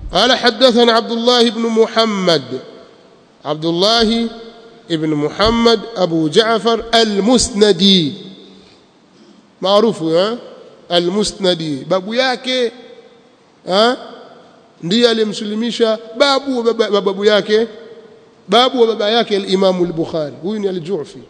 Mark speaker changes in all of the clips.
Speaker 1: قال حدثنا عبد الله بن محمد عبد الله ابن محمد أبو جعفر المسندي معروف ها المسندي babu yake ha ndiye alimslimisha babu wa babu yake babu wa baba yake al-Imam al-Bukhari huyu ni al-Ju'fi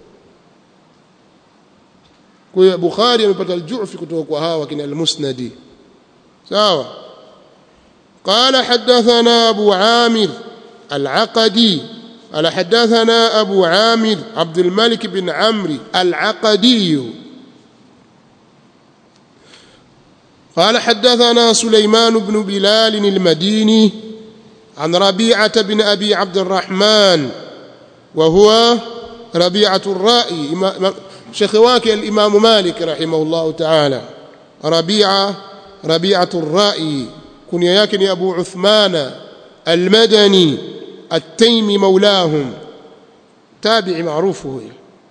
Speaker 1: kwa hiyo Bukhari amepata al-Ju'fi kutoka kwa hawa kina al-Musnadi sawa قال حدثنا أبو عامر العقدي قال حدثنا أبو عامر عبد الملك بن عمرو العقدي قال حدثنا سليمان بن بلال المديني عن ربيعة بن أبي عبد الرحمن وهو ربيعة الرائي شيخ واكي الإمام مالك رحمه الله تعالى ربيعة ربيعة الرائي كنيا يكن أبو عثمان المدني التيمي مولاهم تابع معروف هو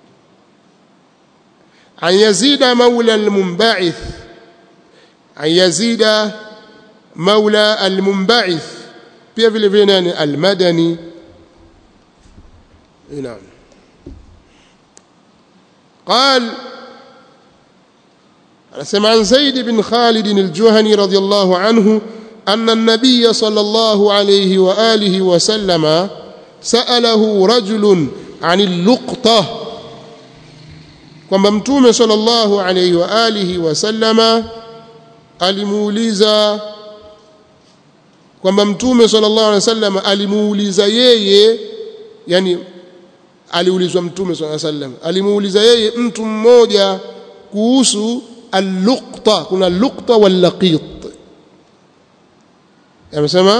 Speaker 1: عن يزيد مولى المنبعث عن يزيد مولى المنبعث pia vile vile nani almadani naam قال سمع عن زيد بن خالد الجهني رضي الله عنه أن النبي صلى الله عليه وآله وسلم سأله رجل عن اللقطة kwamba mtume sallallahu alayhi wa alihi wasallama alimuuliza kwamba mtume sallallahu alayhi wasallam alimuuliza yeye yani aliulizwa mtume sallallahu alayhi wasallam alimuuliza yeye mtu mmoja kuhusu al-luqta kuna luqta wal laqit amesema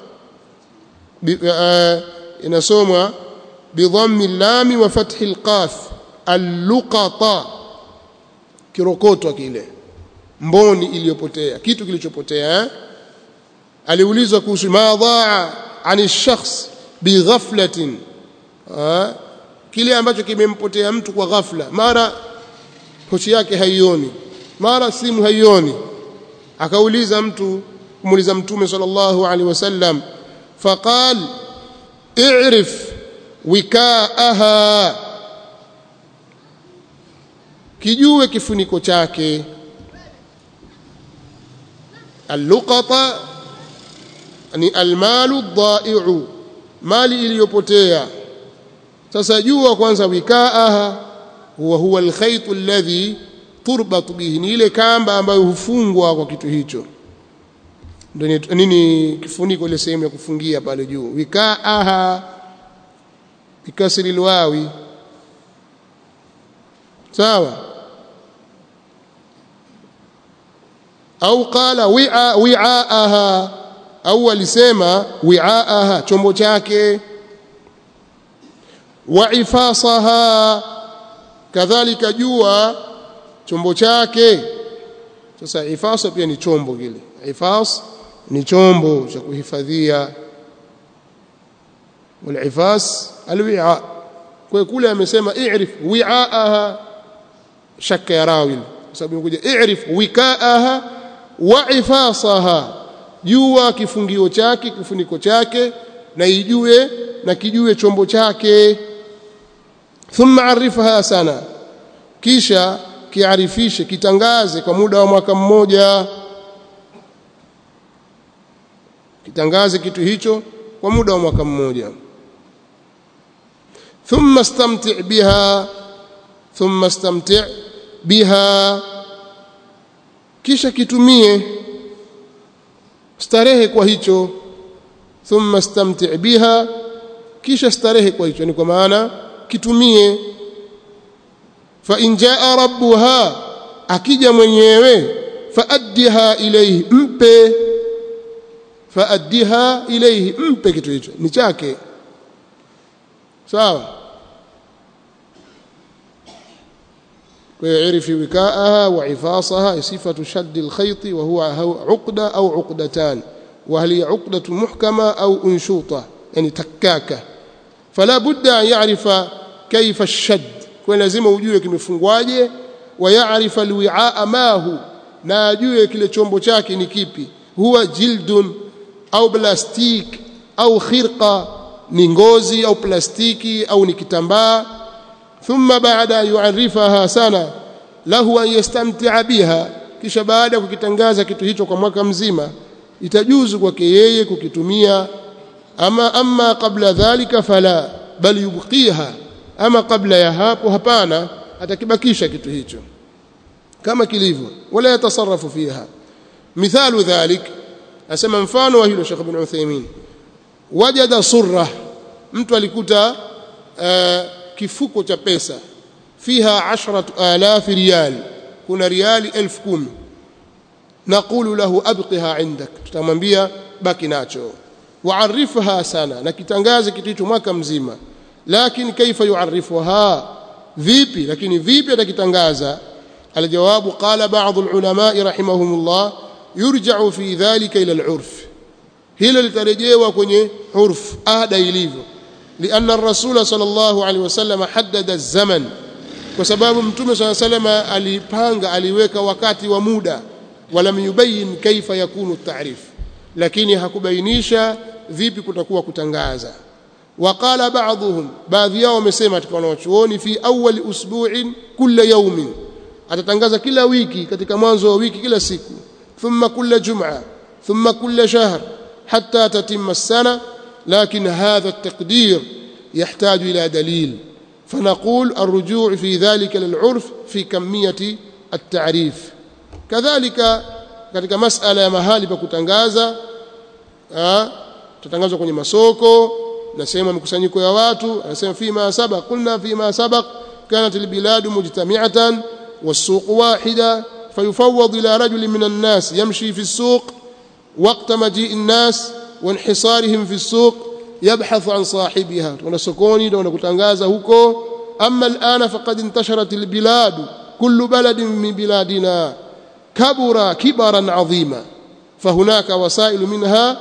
Speaker 1: inasomwa bidhammi lam wa fathi al-qaf al-luqata kirokotwa kile mboni iliyopotea kitu kilichopotea eh? aliulizwa kuhusu ma dhaa ani shakhs bighaflatin kile ambacho kimempotea mtu kwa ghafla mara pochi yake haioni mara simu haioni akauliza mtu kumuuliza mtume sallallahu alaihi wasallam faqal i'rif wikaaha kijue kifuniko chake alluqata ni almalu dhai'u mali iliyopotea sasa jua kwanza wikaaha huwa huwa alkhayt alladhi turbat bihi ni ile kamba ambayo hufungwa kwa kitu hicho ndio nini kifuniko ile sehemu ya kufungia pale juu wikaaha bikasri alwawi sawa au qala wi'a wi'aaha au alisema wi'aaha chombo chake wa ifasaha kadhalika jua chombo chake sasa ifasa pia ni chombo kile ifas ni chombo cha kuhifadhia والعفاس الوعاء kwa kule amesema i'rif wi'aaha shakka ya rawil sababu imekuja i'rif wikaaha wa ifasaha jua kifungio chake kifuniko chake na ijue na kijue chombo chake thumma arifha sana kisha kiarifishe kitangaze kwa muda wa mwaka mmoja kitangaze kitu hicho kwa muda wa mwaka mmoja thumma istamti' biha thumma istamti' biha kisha kitumie starehe kwa hicho thumma istamti' biha kisha starehe kwa hicho ni kwa maana kitumie fa in jaa rabbuha akija mwenyewe faaddiha ilayhi mpe faaddiha ilayhi mpe kitu hicho ni chake sawa ويعرف وكاءها وعفاصها صفة شد الخيط وهو عقدة أو عقدتان وهل هي عقدة محكمة أو أنشوطة يعني تكاكة فلا بد أن يعرف كيف الشد kwa lazima ujue kimefungwaje wayaarifa alwi'aa ma hu na ajue kile chombo chake ni kipi huwa jildun au plastiki au khirqa ni ngozi au plastiki au ni kitambaa thumma baada yuarifaha sana lahu an yastamtia biha kisha baada ya kukitangaza kitu hicho kwa mwaka mzima itajuzu kwake yeye kukitumia ama amma qabla dhalika fala bal yubqiha ama kabla ya hapo hapana atakibakisha kitu hicho kama kilivyo wala yatasarrafu fiha mithalu dhalik asema mfano wa hilo Sheikh Ibn Uthaymeen wajada surra mtu alikuta uh, kifuko cha pesa fiha 10000 riyal kuna riali 10000 naqulu lahu abqiha indak tutamwambia baki nacho waarifha sana na kitangaze kitu hicho mwaka mzima lakini kaifa yuarifuha vipi lakini vipi atakitangaza aljawabu qala ba'd alulama rahimahumullah yurja'u fi dhalika ila al'urf hilo litarejewa kwenye urf ada ilivyo لأن الرسول صلى الله عليه وسلم حدد الزمن kwa sababu mtume صلى الله عليه وسلم alipanga aliweka wakati wa muda walam yubayyin kaifa yakunu at-ta'rif lakini hakubainisha vipi kutakuwa kutangaza وقال بعضهم baadhi yao wamesema katika wanachuoni fi awwal usbu'in kulla yawmin atatangaza kila wiki katika mwanzo wa wiki kila siku thumma kulla jum'a thumma kulla shahr hatta tatimma as-sana lakin hadha at-taqdir يحتاج إلى دليل فنقول الرجوع في ذلك للعرف في كمية التعريف كذلك katika masala ya mahali pa kutangaza tutangazwa kwenye masoko na sehemu ya mikusanyiko ya watu anasema fima sabaq qulna fima sabaq kanat albilad mujtami'atan والسوق واحدة فيفوض إلى رجل من الناس يمشي في السوق وقت مجيء الناس وانحصارهم في السوق يبحث عن صاحبها ونسكوني ونكتنغازا huko أما الآن فقد انتشرت البلاد كل بلد من بلادنا كبر كبرا عظيما فهناك وسائل منها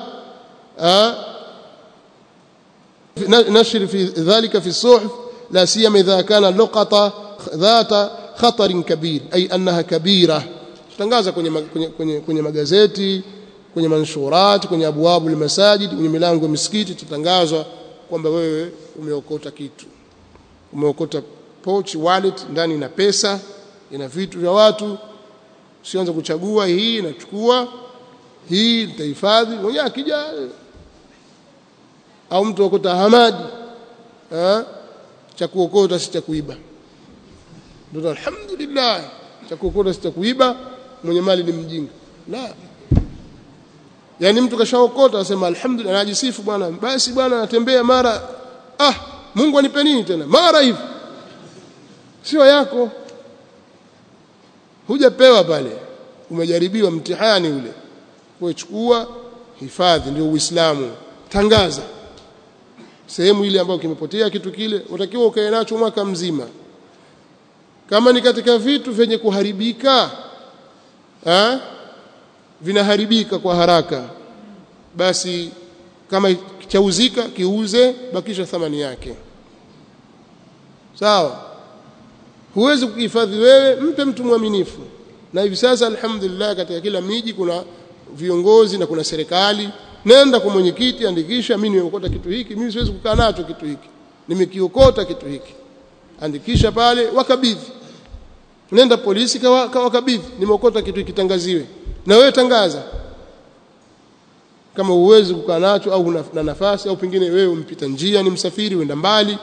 Speaker 1: نشر في ذلك في الصحف لا سيما إذا كان اللقطة ذات خطر كبير أي أنها كبيرة tutangaza kwenye, kwenye, kwenye, kwenye magazeti kwenye manshurat kwenye abwabu almasajid kwenye milango ya misikiti tutangazwa kwamba wewe umeokota kitu umeokota pochi wallet ndani ina pesa ina vitu vya watu usianze kuchagua hii nachukua hii nitahifadhi mwenyewe akija au mtu okota hamadi cha kuokota si cha kuiba ndio alhamdulillah cha kuokota si cha kuiba mwenye mali ni mjinga la yani mtu kashaokota anasema alhamdulillah anajisifu bwana basi bwana anatembea mara ah Mungu anipe nini tena mara hivi sio yako hujapewa pale umejaribiwa mtihani ule kuchukua hifadhi ndio uislamu tangaza sehemu ile ambayo kimepotea kitu kile utakiwa ukae nacho mwaka mzima kama ni katika vitu vyenye kuharibika ha? vinaharibika kwa haraka basi kama chauzika kiuze bakisha thamani yake sawa huwezi kukihifadhi wewe mpe mtu mwaminifu na hivi sasa alhamdulillah katika kila miji kuna viongozi na kuna serikali nenda kwa mwenyekiti andikisha mimi nimeokota kitu hiki mimi siwezi kukaa nacho kitu hiki nimekiokota kitu hiki andikisha pale wakabidhi nenda polisi kawakabidhi nimeokota kitu hiki tangaziwe na wewe tangaza kama uwezi kukaa nacho au na nafasi au pengine wewe umpita njia ni msafiri uenda mbali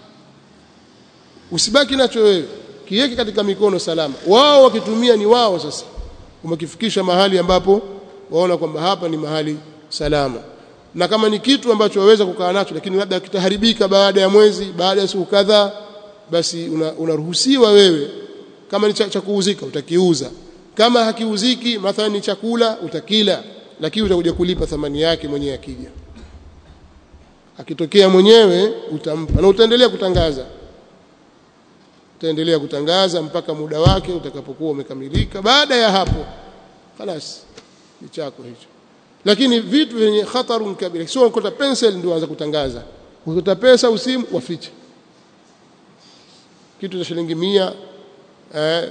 Speaker 1: usibaki nacho wewe kiweke katika mikono salama wao wakitumia ni wao sasa umekifikisha mahali ambapo waona kwamba hapa ni mahali salama na kama ni kitu ambacho waweza kukaa nacho lakini labda kitaharibika baada ya mwezi baada ya siku kadhaa basi unaruhusiwa una wewe kama ni cha, cha kuuzika utakiuza kama hakiuziki mathalan ni chakula utakila lakini utakuja kulipa thamani yake mwenyewe akija akitokea mwenyewe utampa na utaendelea kutangaza utaendelea kutangaza mpaka muda wake utakapokuwa umekamilika baada ya hapo خلاص ni chako hicho lakini vitu vyenye khatarun kabira sio ukota pencil ndio anza kutangaza ukota pesa usimu wafiche kitu cha shilingi 100 eh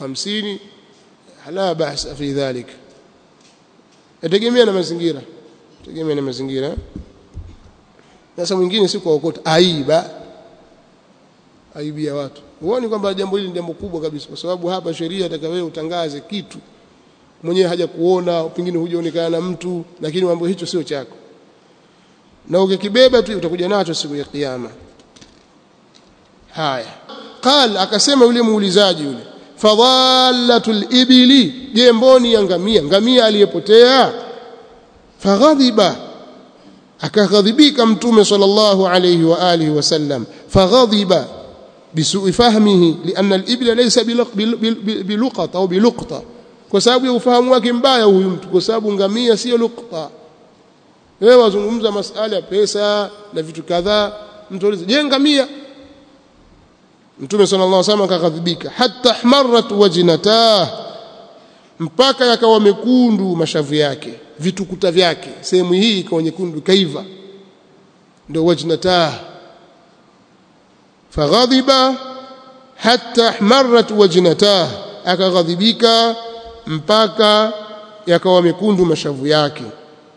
Speaker 1: 250 la bahsa fi dhalik yategemea na mazingira tegemea na mazingira sasa mwingine si kuokota aiba aibia watu huoni kwamba jambo hili ni jambo kubwa kabisa kwa sababu hapa sheria nataka wewe utangaze kitu mwenyewe haja kuona pengine hujaonekana na mtu lakini mambo hicho sio chako na ukikibeba tu utakuja nacho siku ya kiyama haya qal akasema yule muulizaji yule fadhallatul ibili je mboni ya ngamia ngamia aliyepotea faghadhiba akaghadhibika mtume sallallahu alayhi wa alihi wasallam faghadhiba bisu'i fahmihi lianna al-ibla laysa biluqata au biluqta kwa sababu ya ufahamu wake mbaya huyu mtu kwa sababu ngamia sio luqta wewe wazungumza masala ya pesa na vitu kadhaa mtu aliza je ngamia mtume sallallahu alaihi wasallam akaghadhibika hatta ahmarat wajnatah mpaka yakawa mekundu mashavu yake vitukuta vyake sehemu hii ikawa nyekundu kaiva ndio wajnatah faghadhiba hatta ahmarat wajnatah akaghadhibika mpaka yakawa mekundu mashavu yake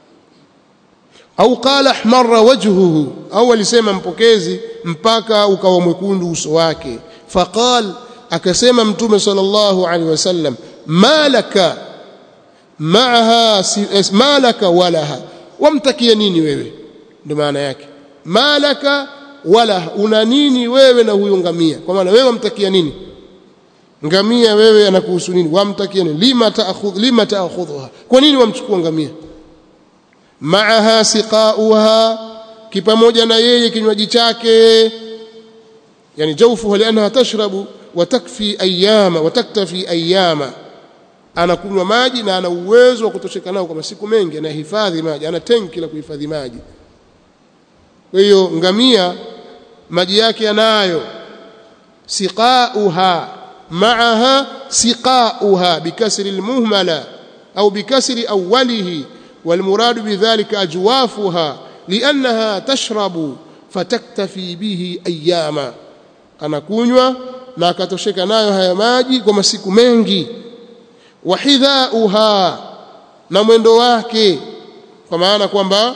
Speaker 1: au qala ahmarra wajhuhu au alisema mpokezi mpaka ukawa mwekundu uso wake faqal akasema mtume sallallahu alaihi wasallam malaka maaha malaka walaha wamtakia nini wewe ndio maana yake malaka wala una nini wewe na huyo ngamia kwa maana wewe wamtakia nini ngamia wewe anakuhusu nini wamtakia nini lima taakhudh lima taakhudhuha kwa nini wamchukua ngamia maaha siqauha kipamoja na yeye kinywaji chake yani jawfuha lianha tashrabu wa takfi ayama wa taktafi ayama anakunywa maji na ana uwezo wa kutosheka nao kwa masiku mengi anahifadhi maji ana tenki la kuhifadhi maji kwa hiyo ngamia maji yake yanayo siqauha معها سقاؤها بكسر المهملة أو بكسر أوله والمراد بذلك أجوافها لأنها تشرب فتكتفي به أياما أنا كونوا na akatosheka nayo haya maji kwa masiku mengi wahidhauha na mwendo wake kwa maana kwamba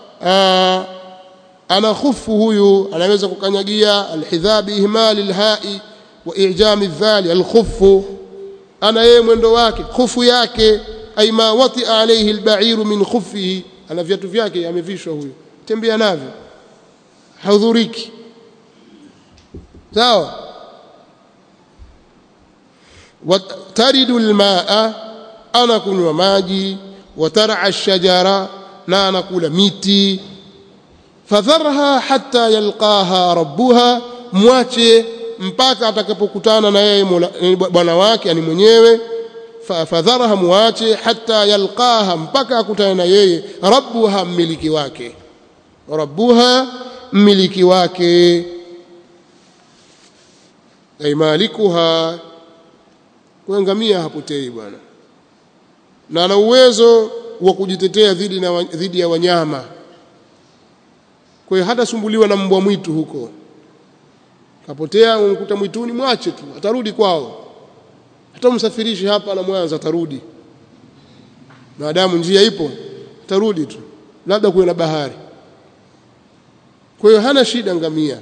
Speaker 1: ana khufu huyu anaweza kukanyagia alhidha biihmali lhai wa ijami dhali alkhuffu ana yeye mwendo wake khufu yake ay ma wati alayhi alba'iru min khuffihi ana viatu vyake amevishwa huyo tembea navyo haudhuriki sawa wataridu almaa ana kunywa maji watar'a ash-shajara na anakula miti fadharha hatta yalqaha rabbuha mwache mpaka atakapokutana na yeye bwana wake ani mwenyewe fadharaha muache hata yalqaha mpaka akutane na yeye rabbuha mmiliki wake rabbuha mmiliki wake ay malikuha kuangamia hapotei bwana na ana uwezo wa kujitetea dhidi na dhidi ya wanyama kwa hiyo hata sumbuliwa na mbwa mwitu huko kapotea umkuta mwituni mwache tu atarudi kwao hata msafirishi hapa na Mwanza atarudi maadamu njia ipo atarudi tu labda kuwe na bahari kwa hiyo hana shida ngamia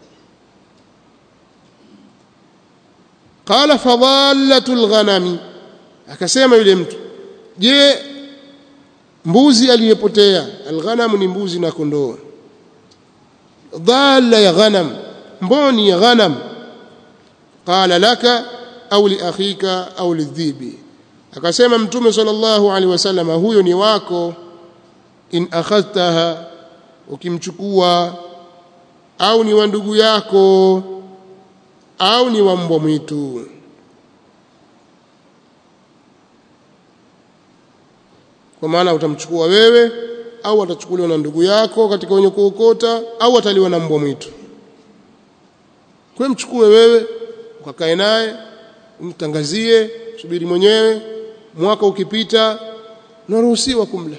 Speaker 1: qala fadhallatul ghanami akasema yule mtu je mbuzi aliyepotea alghanam ni mbuzi na kondoo dhalla ya ghanam mboni ya ghanam qala laka au li akhika au lidhibi akasema mtume sallallahu alaihi wasallam huyo ni wako in akhadtaha ukimchukua au ni wa ndugu yako au ni wa mbwa mwitu kwa maana utamchukua wewe au atachukuliwa na ndugu yako katika wenye kuokota au ataliwa na mbwa mwitu kwa mchukue wewe ukakae naye umtangazie subiri mwenyewe mwaka ukipita unaruhusiwa kumla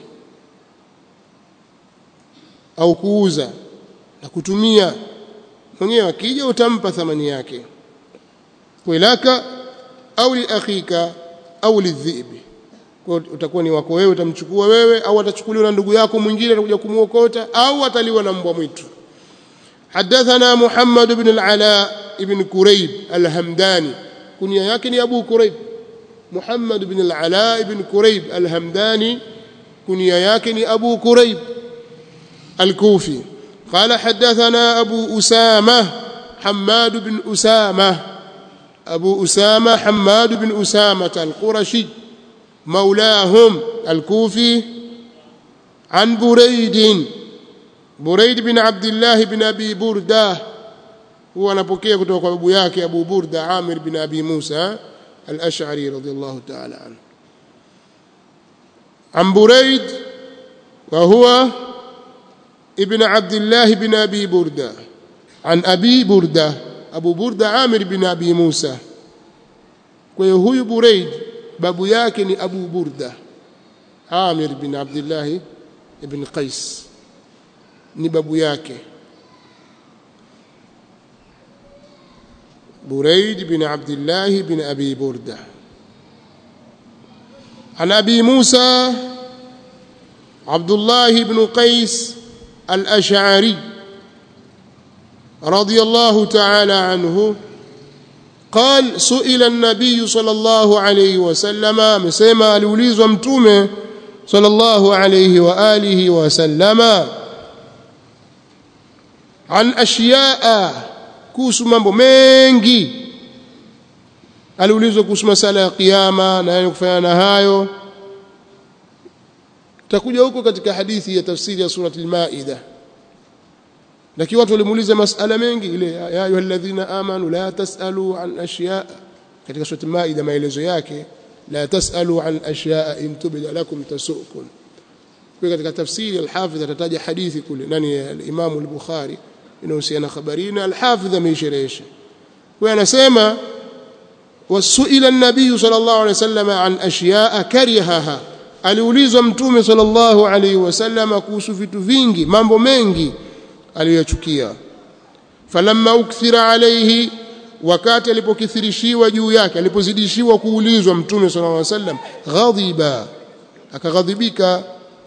Speaker 1: au kuuza na kutumia mwenyewe akija utampa thamani yake kwelaka au liakhika au lidhibi kwa utakuwa ni wako wewe utamchukua wewe au atachukuliwa na ndugu yako mwingine atakuja kumuokota au ataliwa na mbwa mwitu حدثنا محمد بن العلاء بن كريب الهمداني كنيا yake ni Abu Kurayb Muhammad بن العلاء بن كريب الهمداني كنيا yake ni Abu Kurayb الكوفي قال حدثنا أبو أسامة حماد بن أسامة أبو أسامة حماد بن أسامة القرشي مولاهم الكوفي عن بريد بريد بن عبد الله بن أبي بردة هو anapokea kutoka kwa babu yake Abu Burda Amir bin Abi Musa al-Ash'ari radiyallahu ta'ala anhu عن بريد وهو ابن عبد الله بن أبي بردة عن أبي بردة أبو بردة عامر بن أبي موسى وهو بريد babu yake ni Abu Burda Amir bin Abdullah ibn Qais ni babu yake Buraid bin Abdullah bin Abi Burda عن أبي موسى عبد الله بن قيس الأشعري رضي الله تعالى عنه قال سئل النبي صلى الله عليه وسلم مسما aliulizwa mtume صلى الله عليه واله وسلم عن اشياء kuhusu mambo mengi aliulizwa kuhusu masala ya kiyama na kufanya na hayo takuja huko katika hadithi ya tafsiri ya surati al-Maida lakini watu walimuuliza masala mengi ile ya ayyuhalladhina amanu la tasalu an ashya katika surati maida maelezo yake la tasalu an ashya in tubda lakum tasukum kwa katika tafsiri al-hafidh atataja hadithi kule nani al-imam al-bukhari inahusiana khabarina al-hafidh ameisherehesha kwa anasema wasuila an-nabiy sallallahu alayhi wasallam an ashya karihaha aliulizwa mtume sallallahu alayhi wasallam kuhusu vitu vingi mambo mengi aliyochukia falamma ukthira alayhi wakati alipokithirishiwa juu yake alipozidishiwa kuulizwa mtume sallallahu alaihi wasallam ghadhiba akaghadhibika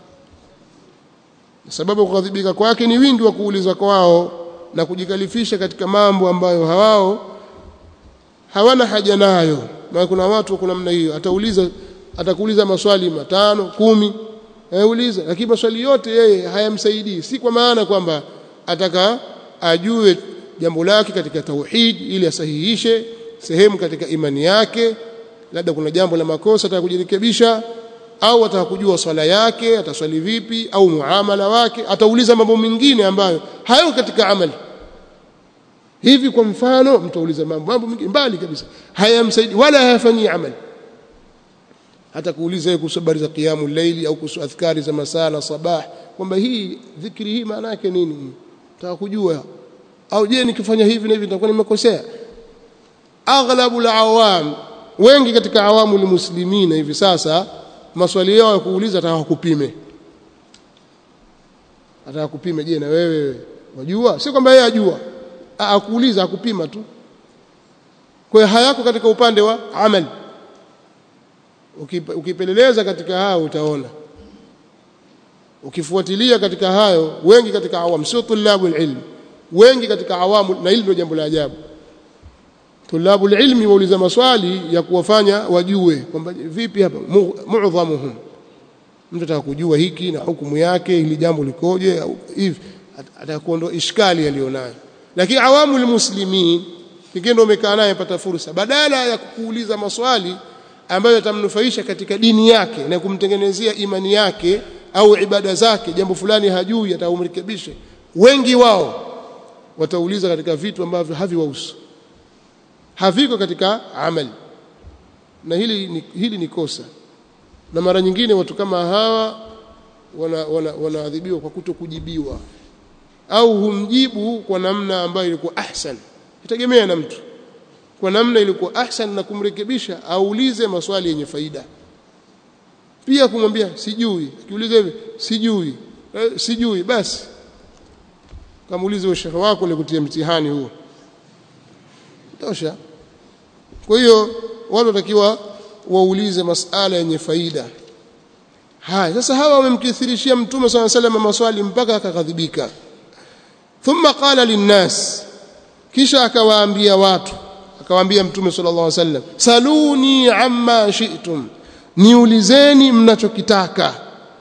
Speaker 1: sababu kughadhibika kwake ni wingi wa kuuliza kwao na kujikalifisha katika mambo ambayo hawao hawana haja nayo maana kuna watu kuna namna hiyo atauliza atakuuliza maswali matano kumi auliza lakini maswali yote yeye hayamsaidii si kwa maana kwamba ataka ajue jambo lake katika tauhid ili asahihishe sehemu katika imani yake labda kuna jambo la makosa ataka kujirekebisha au ataka kujua swala yake ataswali vipi au muamala wake atauliza mambo mengine ambayo hayo katika amali hivi kwa mfano mtauliza mambo mambo mengine mbali kabisa hayamsaidi wala hayafanyii amali hata kuuliza yeye kuhusu habari za qiyamul layli au kuhusu adhkari za masaa na sabah kwamba hii dhikri hii maana yake nini nataka kujua au je nikifanya hivi na hivi nitakuwa nimekosea aghlabu alawam wengi katika awamu muslimina hivi sasa maswali yao ya kuuliza ataka kupime ataka kupime je na wewe wajua si kwamba yeye ajua akuuliza akupima tu kwa hiyo hayako katika upande wa amali ukipeleleza katika hao utaona ukifuatilia katika hayo wengi katika awamu sio tulabu ilm wengi katika awamu na hili ndio jambo la ajabu tulabu ilmi wauliza maswali ya kuwafanya wajue kwamba vipi hapa mu'dhamuhum mtu ataka kujua hiki na hukumu yake hili jambo likoje au hivi atakuondoa ishkali alionayo lakini awamu almuslimin pekee ndio umekaa naye pata fursa badala ya kukuuliza maswali ambayo yatamnufaisha katika dini yake na kumtengenezea imani yake au ibada zake jambo fulani hajui ataumrekebishe wengi wao watauliza katika vitu ambavyo haviwahusu haviko katika amali na hili ni, hili ni kosa na mara nyingine watu kama hawa wanaadhibiwa wana, wana kwa kuto kujibiwa au humjibu kwa namna ambayo ilikuwa ahsan itegemea na mtu kwa namna ilikuwa ahsan na kumrekebisha aulize maswali yenye faida pia kumwambia sijui akiuliza hivi sijui eh, sijui basi kamuulize ushauri wako ulikutia mtihani huo tosha kwa hiyo watu watakiwa waulize masala yenye faida haya sasa hawa wamemkithirishia mtume swalla sallam maswali mpaka akaghadhibika thumma qala linnas kisha akawaambia watu akawaambia mtume sallallahu alaihi wasallam saluni amma shi'tum niulizeni mnachokitaka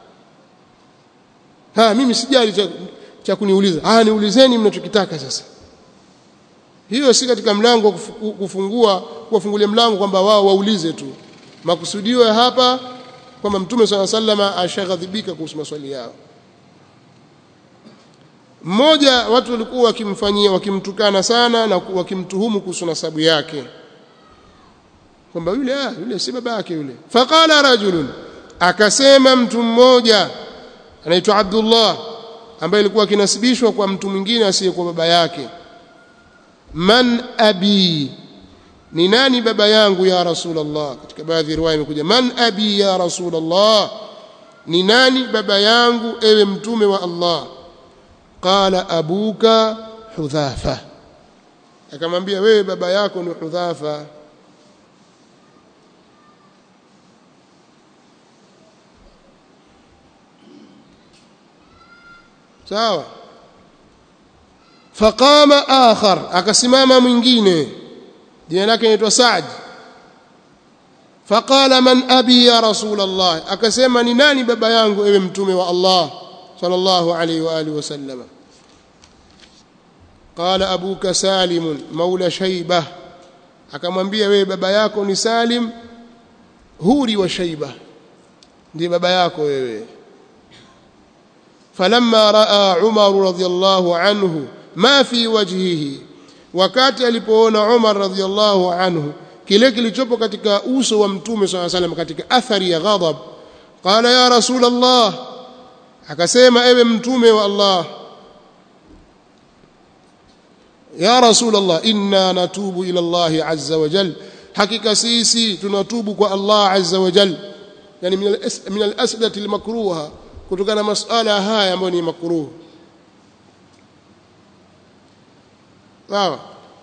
Speaker 1: ha mimi sijali cha, cha kuniuliza ah niulizeni mnachokitaka sasa hiyo si katika mlango kufungua kuwafungulia mlango kwamba wao waulize tu makusudio ya hapa kwamba mtume swalla sallama ashaghadhibika kuhusu maswali yao mmoja watu walikuwa wakimfanyia wakimtukana sana na wakimtuhumu kuhusu nasabu yake kwamba yule ah yule si baba yake yule faqala rajulun akasema mtu mmoja anaitwa Abdullah ambaye alikuwa akinasibishwa kwa mtu mwingine asiyekuwa baba yake man abi ni nani baba yangu ya rasulullah katika baadhi ya riwaya imekuja man abi ya rasulullah ni nani baba yangu ewe mtume wa Allah qala abuka hudhafa akamwambia wewe baba yako ni hudhafa sawa faqama akhar akasimama mwingine jina lake inaitwa Saad faqala man abi ya rasul Allah akasema ni nani baba yangu ewe mtume wa Allah sallallahu alayhi wa alihi wasallam qala abuka salim maula shayba akamwambia wewe baba yako ni salim huri wa shayba ndiye baba yako wewe falamma raa umar radhiyallahu anhu ma fi wajhihi wakati alipoona Umar radhiallahu anhu kile kilichopo katika uso wa mtume swalla salam katika athari ya ghadab qala ya rasul Allah akasema ewe mtume wa Allah ya rasul Allah inna natubu ila Allah azza wa jal hakika sisi tunatubu kwa Allah azza wa jal yani min al-asdati al-makruha kutokana na masala haya ambayo ni makruh sawa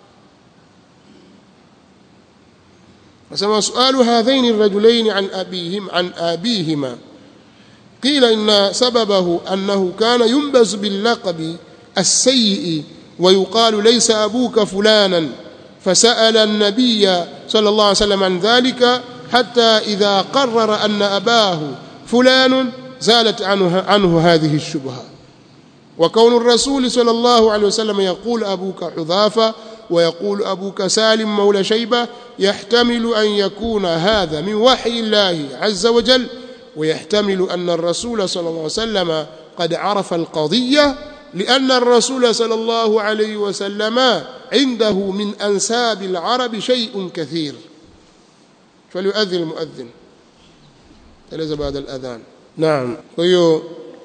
Speaker 1: فسمى سؤال هذين الرجلين عن أبيهم عن آبيهما قيل إن سببه أنه كان ينبز باللقب السيء ويقال ليس أبوك فلانا فسأل النبي صلى الله عليه وسلم عن ذلك حتى إذا قرر أن أباه فلان زالت عنه, عنه هذه الشبهة وكون الرسول صلى الله عليه وسلم يقول أبوك حذافة ويقول أبوك سالم مولى شيبة يحتمل أن يكون هذا من وحي الله عز وجل ويحتمل أن الرسول صلى الله عليه وسلم قد عرف القضية لأن الرسول صلى الله عليه وسلم عنده من أنساب العرب شيء كثير فليؤذن المؤذن ثلاثة بعد الأذان نعم ويو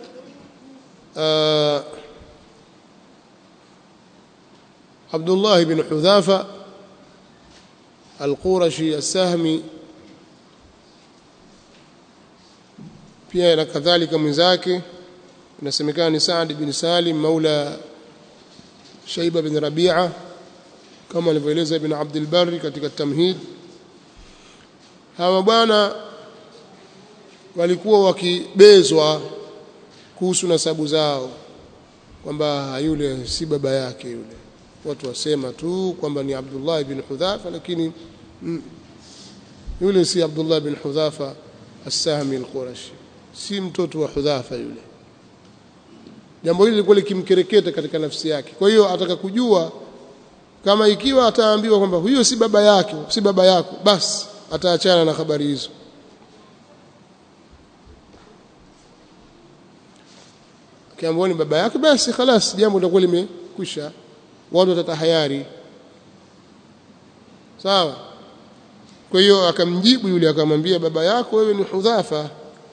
Speaker 1: آه عبد الله بن حذافة القورشي السهمي pia na kadhalika mwenzake inasemekana ni Saad bin Salim maula Shaiba bin Rabi'a kama alivyoeleza Ibn Abdul Barri katika Tamhid hawa bwana walikuwa wakibezwa kuhusu nasabu zao kwamba yule si baba yake yule watu wasema tu kwamba ni Abdullah ibn Hudhafa lakini mm, yule si Abdullah ibn Hudhafa as-Sahmi al-Qurashi si mtoto wa Hudhafa yule jambo hili lilikuwa likimkereketa katika nafsi yake kwa hiyo ataka kujua kama ikiwa ataambiwa kwamba huyo si baba yake si baba yako basi ataachana na habari hizo akiambiwa ni baba yake basi خلاص jambo litakuwa limekwisha watu watatahayari sawa kwa hiyo akamjibu yule akamwambia baba yako wewe ni Hudhafa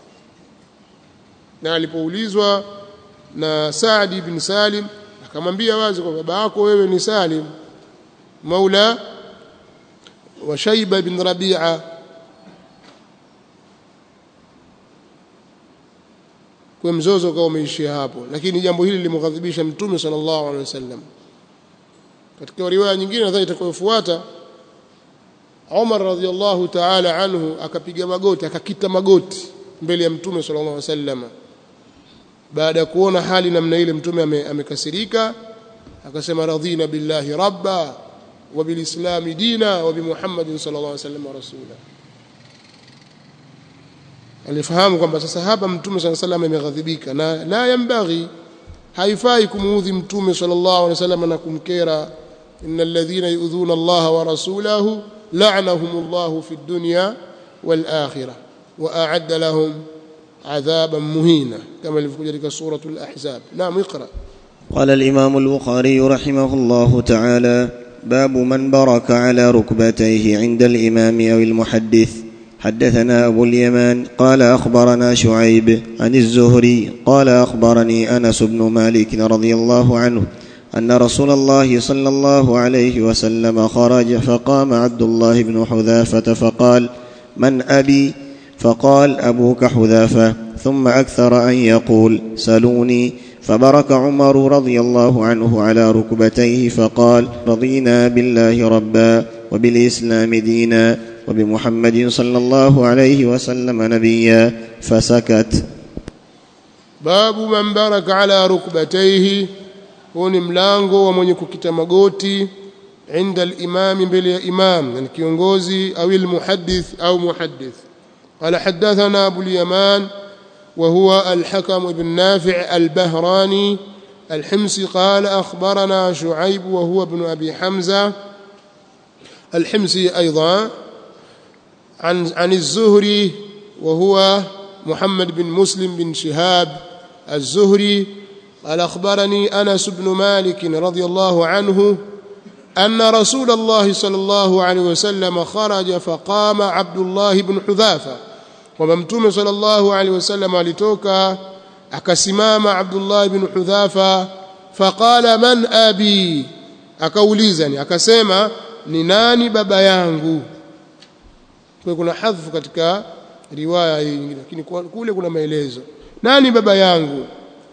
Speaker 1: na alipoulizwa na Saad ibn Salim akamwambia wazi kwa baba yako wewe ni Salim maula wa Shayba ibn Rabi'a kwa mzozo ukawa umeishia hapo lakini jambo hili limghadhibisha mtume sallallahu alaihi wasallam katika riwaya nyingine nadhani itakayofuata Umar radhiallahu ta'ala anhu akapiga magoti akakita magoti mbele ya mtume sallallahu alaihi wasallam baada ya kuona hali namna ile mtume amekasirika akasema radhina billahi rabba wa bilislami dina wa bimuhammadin sallallahu alaihi wasallam rasula alifahamu kwamba sasa hapa mtume sallallahu alaihi wasallam ameghadhibika na la yambaghi haifai kumuudhi mtume sallallahu alaihi wasallam na kumkera innal ladhina yu'dhuna Allah wa rasulahu la'anahumullahu fid dunya wal akhirah wa a'adda lahum عذابا مهينا كما في سورة الأحزاب نعم اقرأ
Speaker 2: قال الإمام البخاري رحمه الله تعالى باب من برك على ركبتيه عند الإمام أو المحدث حدثنا أبو اليمان قال أخبرنا شعيب عن الزهري قال أخبرني أنس بن مالك رضي الله عنه أن رسول الله صلى الله عليه وسلم خرج فقام عبد الله بن حذافة فقال من أبي فقال أبوك حذافة ثم أكثر أن يقول سلوني فبرك عمر رضي الله عنه على ركبتيه فقال رضينا بالله ربا وبالإسلام دينا وبمحمد صلى الله عليه وسلم نبيا فسكت
Speaker 1: باب من برك على ركبتيه huu ni mlango wa mwenye kukita magoti inda al-imam mbele ya imam yani kiongozi au al-muhaddith au muhaddith قال حدثنا أبو اليمان وهو الحكم بن نافع البهراني الحمصي قال أخبرنا شعيب وهو ابن أبي حمزة الحمصي أيضا عن عن الزهري وهو محمد بن مسلم بن شهاب الزهري قال أخبرني أنس بن مالك رضي الله عنه أن رسول الله صلى الله عليه وسلم خرج فقام عبد الله بن حذافة وممتوم صلى الله عليه وسلم alitoka akasimama Abdullah ibn Hudhafa faqala man abi akaulizani akasema ni nani baba yangu kwa kuna hadhfu katika riwaya hii nyingine lakini kule kuna maelezo nani baba yangu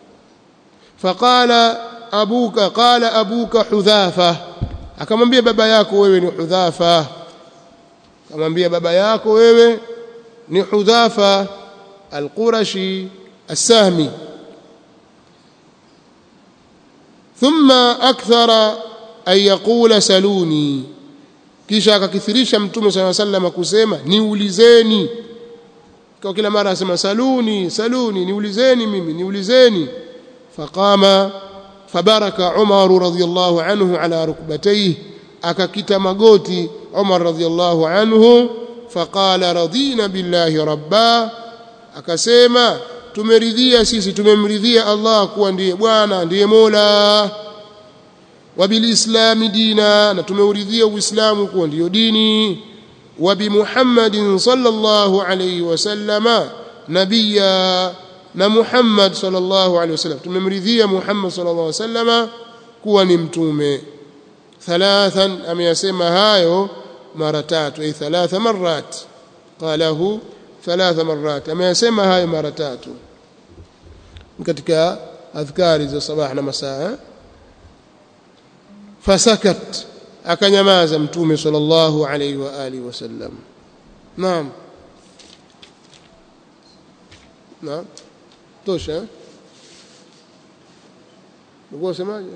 Speaker 1: faqala abuka qala abuka hudhafa akamwambia baba yako wewe ni hudhafa akamwambia baba yako wewe ni hudhafa alqurashi السهمي ثم أكثر أن يقول سلوني kisha akakithirisha mtume sala sallam kusema niulizeni kwa kila mara asema saluni saluni niulizeni mimi niulizeni faqama fabaraka Umar radhiyallahu anhu ala rukbatayhi akakita magoti Umar radhiyallahu anhu faqala radina billahi rabba akasema tumeridhia sisi tumemridhia Allah kuwa ndiye bwana ndiye Mola wabilislami dina na tumeuridhia uislamu kuwa ndiyo dini wa bimuhammadin sallallahu alayhi wasallama nabiyya na Muhammad sallallahu alayhi wasallam tumemridhia Muhammad sallallahu alayhi wasallama kuwa ni mtume thalathan ameyasema hayo mara tatu ay thalatha marrat qalahu thalatha marrat ameyasema hayo mara tatu katika adhkari za sabah na masaa fasakat akanyamaza mtume sallallahu alayhi wa alihi wasallam naam naam tosha ndio semaje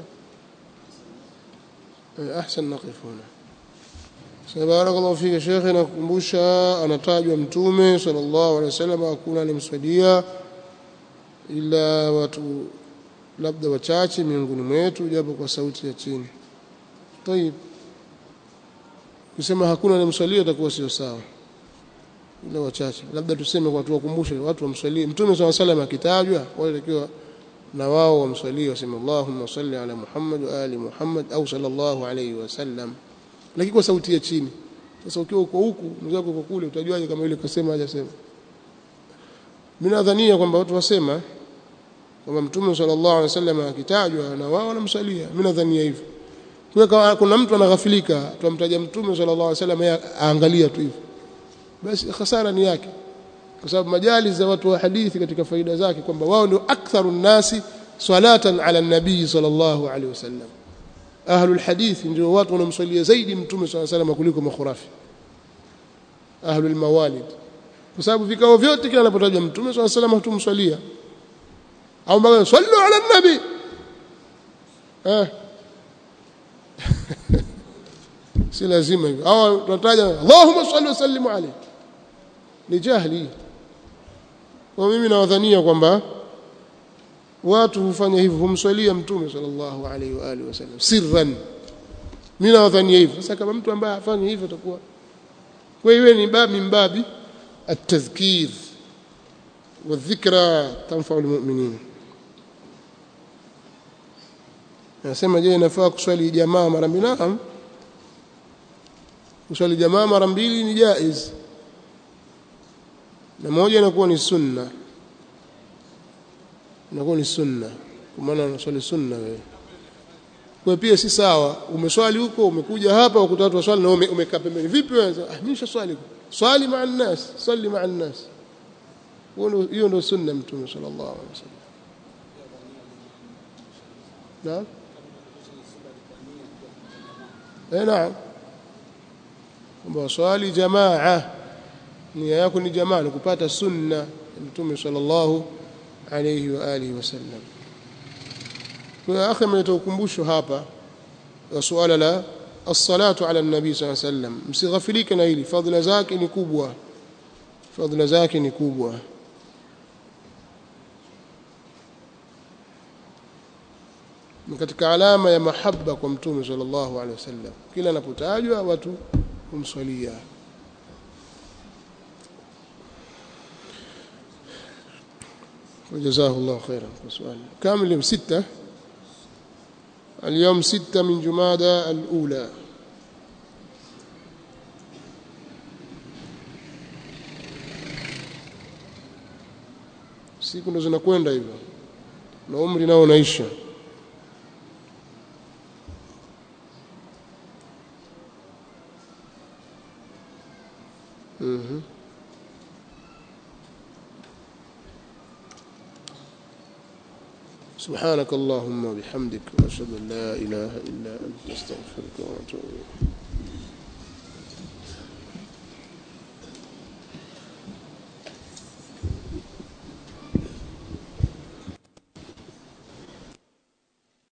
Speaker 1: ahsan naqif huna barakallahu fika shekhe nakukumbusha anatajwa mtume sallallahu alaihi wasallam hakuna alimswadia ila watu labda wachache miongoni mwetu japo kwa sauti ya chini tayib kusema hakuna alimswalia itakuwa sio sawa ila wachache labda tuseme kwa tuwakumbushe watu wamswalie mtume sallallahu alaihi wasallam akitajwa wale takiwa na wao wamswalie waseme Allahumma salli ala Muhammad wa ali Muhammad au sallallahu alaihi wasallam lakini kwa sauti ya chini sasa ukiwa uko huku mwenzako uko kule utajuaje kama yule kasema hajasema mimi nadhania kwamba watu wasema kwamba mtume sallallahu alaihi wasallam akitajwa na wao wanamsalia mimi nadhania hivyo kwa kuna mtu anaghafilika tumtaja mtume sallallahu alaihi wasallam aangalia tu hivyo basi hasara ni yake kwa sababu majali za watu wa hadithi katika faida zake kwamba wao ndio aktharu nasi salatan ala nabii sallallahu alaihi wasallam ahlul hadith ndio watu wanaomswalia zaidi mtume swalla salam kuliko makhurafi ahlul mawalid kwa sababu vikao vyote kila anapotajwa mtume swalla sallam hatumswalia au mpaka sallu ala nabi eh si lazima hivyo au tunataja Allahumma salli wa sallim alayhi ni jahili kwa mimi nawadhania kwamba watu hufanya hivyo humswalia mtume sallallahu alaihi wa alihi wasallam sirran mimi nawadhania hivyo sasa kama mtu ambaye afanye hivyo atakuwa kwa hiyo ni babi mbabi التذكير والذكرى تنفع المؤمنين nasema je inafaa kuswali jamaa mara mbili naam kuswali jamaa mara mbili ni jaiz na moja inakuwa ni sunna inakuwa ni sunna kwa maana unaswali sunna wewe kwa pia si sawa umeswali huko umekuja hapa ukuta watu waswali na umekaa pembeni vipi wewe ah mimi nishaswali swali maa nnas swali maa nnas hiyo ndio sunna mtume sallallahu alaihi wasallam naam eh naam kwamba swali jamaa nia yako ni jamaa ni kupata sunna mtume sallallahu alayhi wa alihi wasallam kwa akhi ameleta ukumbusho hapa wa suala la الصلاه على النبي صلى الله عليه وسلم msighafilike na hili fadhila zake ni kubwa fadhila zake ni kubwa ni katika alama ya mahaba kwa mtume sallallahu alaihi wasallam kila anapotajwa watu humswalia وجزاه الله خيرا سؤال كامل يوم ستة اليوم ستة من جمادى الأولى siku ndo zinakwenda hivyo na umri nao unaisha mhm سبحانك اللهم وبحمدك واشهد ان لا اله الا انت استغفرك واتوب اليك